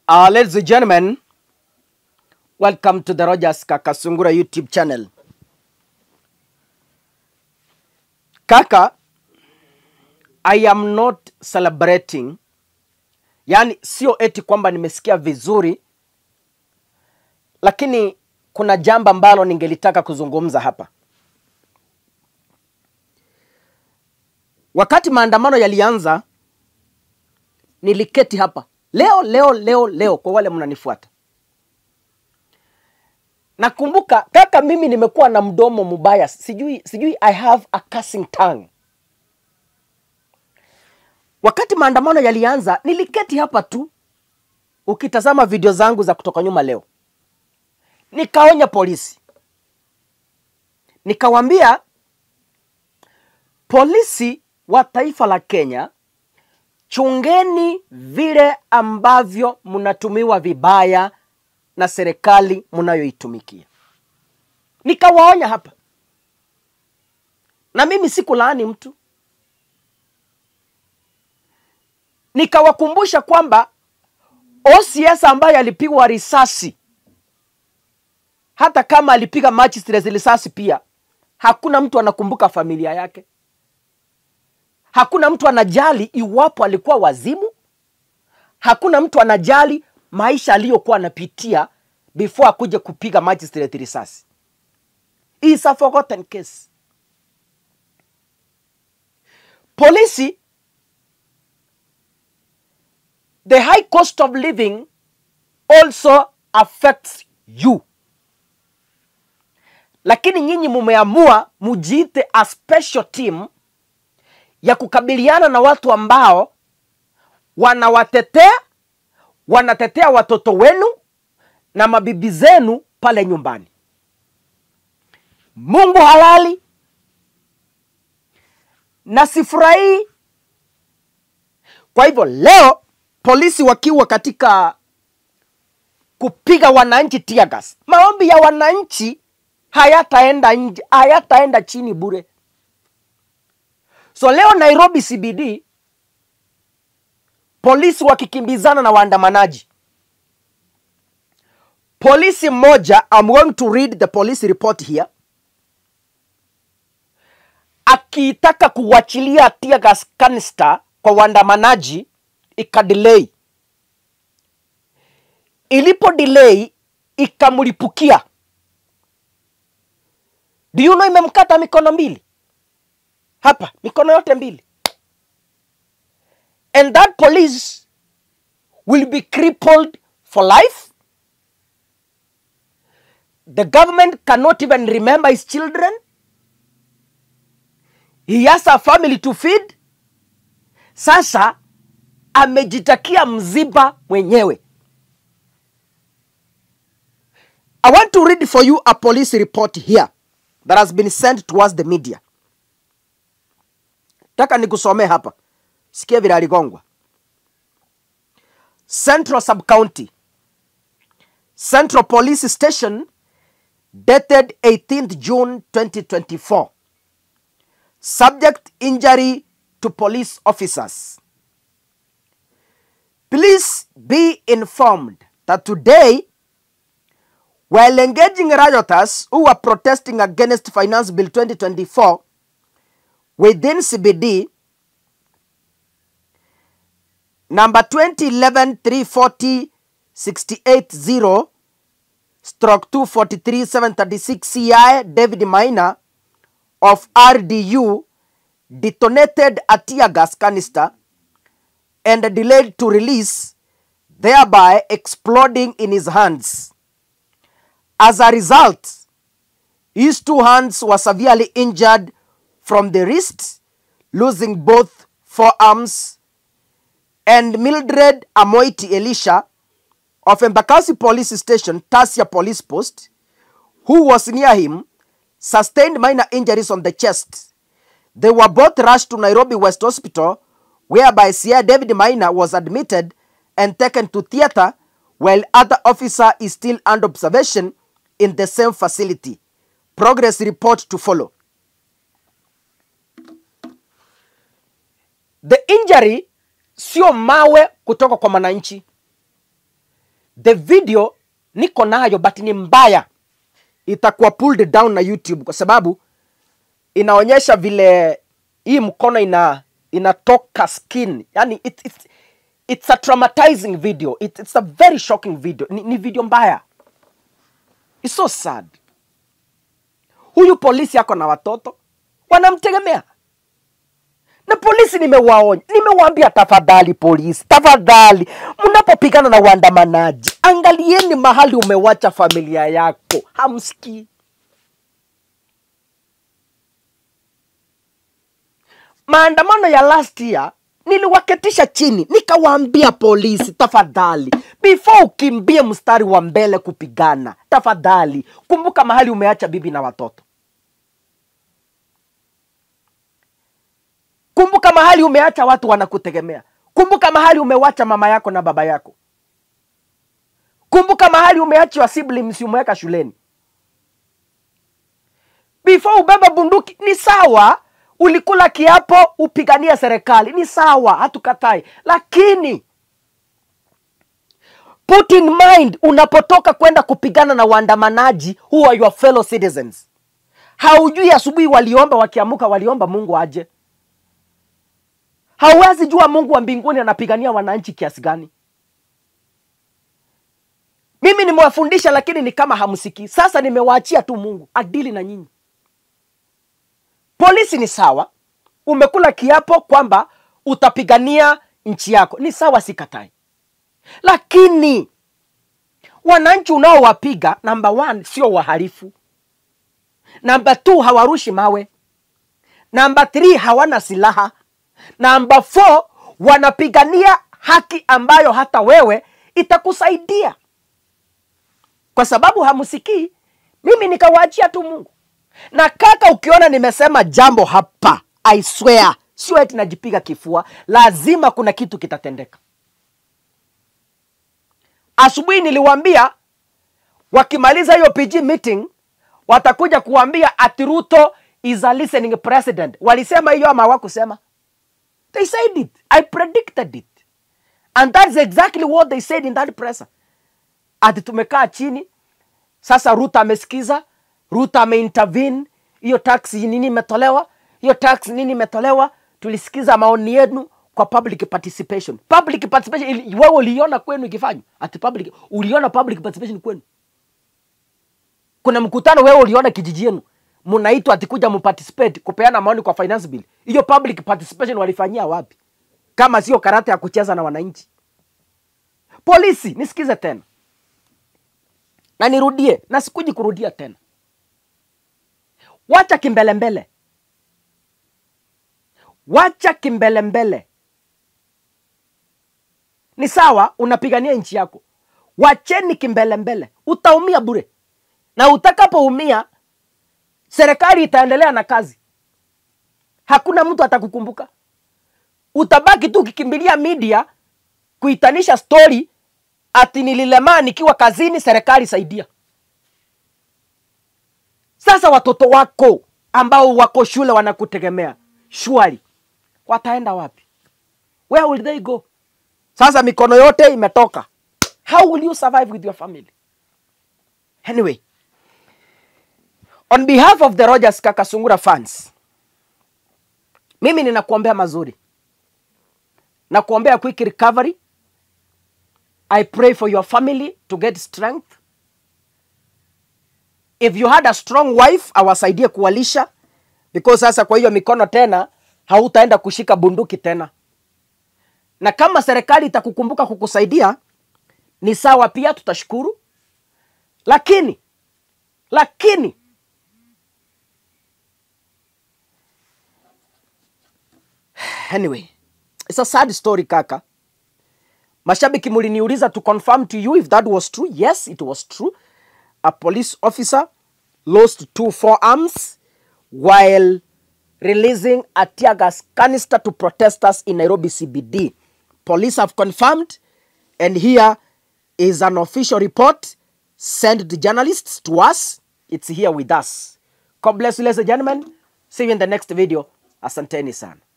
Uh, ladies and gentlemen, welcome to the Rogers Kakasungura YouTube channel. Kaka, I am not celebrating, yaani sio eti kwamba nimesikia vizuri, lakini kuna jambo ambalo ningelitaka kuzungumza hapa. Wakati maandamano yalianza, niliketi hapa leo leo leo leo, kwa wale mnanifuata. Nakumbuka kaka, mimi nimekuwa na mdomo mbaya, sijui sijui, I have a cursing tongue. Wakati maandamano yalianza, niliketi hapa tu, ukitazama video zangu za kutoka nyuma leo, nikaonya polisi, nikawambia polisi wa taifa la Kenya, chungeni vile ambavyo mnatumiwa vibaya na serikali mnayoitumikia. Nikawaonya hapa, na mimi sikulaani mtu, nikawakumbusha kwamba OCS ambaye alipigwa risasi, hata kama alipiga magistrate risasi pia, hakuna mtu anakumbuka familia yake hakuna mtu anajali iwapo alikuwa wazimu. Hakuna mtu anajali maisha aliyokuwa anapitia before akuje kupiga magistrate risasi. Is a forgotten case. Polisi, the high cost of living also affects you, lakini nyinyi mumeamua mujiite a special team ya kukabiliana na watu ambao wanawatetea, wanatetea watoto wenu na mabibi zenu pale nyumbani. Mungu halali na sifurahii. Kwa hivyo leo polisi wakiwa katika kupiga wananchi tear gas, maombi ya wananchi hayataenda nje, hayataenda chini bure. So leo Nairobi CBD polisi wakikimbizana na waandamanaji. Polisi mmoja, I'm going to read the police report here, akitaka kuwachilia tear gas canister kwa waandamanaji ikadelay. Ilipo delay ikamlipukia. Do you know imemkata mikono mbili hapa mikono yote mbili and that police will be crippled for life the government cannot even remember his children he has a family to feed sasa amejitakia mziba mwenyewe i want to read for you a police report here that has been sent towards the media taka nikusomee hapa, sikia vile aligongwa. Central Sub County Central Police Station dated 18th June 2024. Subject injury to police officers. Please be informed that today, while engaging rioters who were protesting against Finance Bill 2024 within CBD number 2011 340 680 stroke 243 736 CI David Maina of RDU detonated a tear gas canister and delayed to release thereby exploding in his hands. As a result, his two hands were severely injured from the wrist, losing both forearms, and Mildred Amoiti Elisha of Embakasi Police Station, Tasia Police Post, who was near him, sustained minor injuries on the chest. They were both rushed to Nairobi West Hospital, whereby Sierra David Maina was admitted and taken to theater, while other officer is still under observation in the same facility. Progress report to follow. The injury sio mawe kutoka kwa mwananchi. the video niko nayo but ni mbaya itakuwa pulled down na youtube kwa sababu inaonyesha vile hii mkono ina inatoka skin yani it, it, it's a traumatizing video it, it's a very shocking video ni, ni video mbaya it's so sad huyu polisi ako na watoto wanamtegemea na polisi nimewaonya nimewaambia tafadhali polisi tafadhali mnapopigana na waandamanaji angalieni mahali umewacha familia yako hamsikii maandamano ya last year niliwaketisha chini nikawaambia polisi tafadhali before ukimbie mstari wa mbele kupigana tafadhali kumbuka mahali umeacha bibi na watoto kumbuka mahali umeacha watu wanakutegemea kumbuka mahali umewacha mama yako na baba yako kumbuka mahali umeachiwa siblings umeweka shuleni before ubeba bunduki ni sawa ulikula kiapo upiganie serikali ni sawa hatukatai lakini put in mind unapotoka kwenda kupigana na waandamanaji who are your fellow citizens haujui asubuhi waliomba wakiamuka waliomba mungu aje hauwezi jua mungu wa mbinguni anapigania wananchi kiasi gani mimi nimewafundisha lakini ni kama hamsikii sasa nimewaachia tu mungu adili na nyinyi polisi ni sawa umekula kiapo kwamba utapigania nchi yako ni sawa sikatai lakini wananchi unaowapiga namba one sio wahalifu namba two hawarushi mawe namba three hawana silaha namba four wanapigania haki ambayo hata wewe itakusaidia kwa sababu hamsikii mimi nikawaachia tu mungu na kaka ukiona nimesema jambo hapa i swear sio eti najipiga kifua lazima kuna kitu kitatendeka asubuhi niliwaambia wakimaliza hiyo pg meeting watakuja kuambia ati ruto is a listening president walisema hiyo ama hawakusema they said it i predicted it and that's exactly what they said in that press ati tumekaa chini sasa ruto amesikiza ruto ameintervene hiyo tax nini imetolewa hiyo tax nini imetolewa tulisikiza maoni yenu kwa public participation public participation ili- wewe uliona kwenu ikifanywa ati public uliona public participation kwenu kuna mkutano wewe uliona kijiji yenu mnaitwa ati kuja mparticipate kupeana maoni kwa finance bill hiyo public participation walifanyia wapi kama sio karata ya kucheza na wananchi polisi nisikize tena na nirudie na sikuji kurudia tena wacha kimbelembele wacha kimbelembele ni sawa unapigania nchi yako wacheni kimbelembele utaumia bure na utakapoumia serikali itaendelea na kazi hakuna mtu atakukumbuka utabaki tu ukikimbilia media kuitanisha stori ati nililemaa nikiwa kazini serikali saidia sasa watoto wako ambao wako shule wanakutegemea shwari wataenda wapi where will they go sasa mikono yote imetoka how will you survive with your family anyway on behalf of the rogers kakasungura fans mimi ninakuombea mazuri na kuombea quick recovery i pray for your family to get strength if you had a strong wife awasaidie kuwalisha because sasa kwa hiyo mikono tena hautaenda kushika bunduki tena na kama serikali itakukumbuka kukusaidia ni sawa pia tutashukuru lakini lakini anyway it's a sad story kaka mashabiki muliniuliza to confirm to you if that was true yes it was true a police officer lost two forearms while releasing a tear gas canister to protesters in Nairobi CBD. Police have confirmed, and here is an official report sent the journalists to us. It's here with us. God bless you, ladies and gentlemen. See you in the next video. Asanteni sana.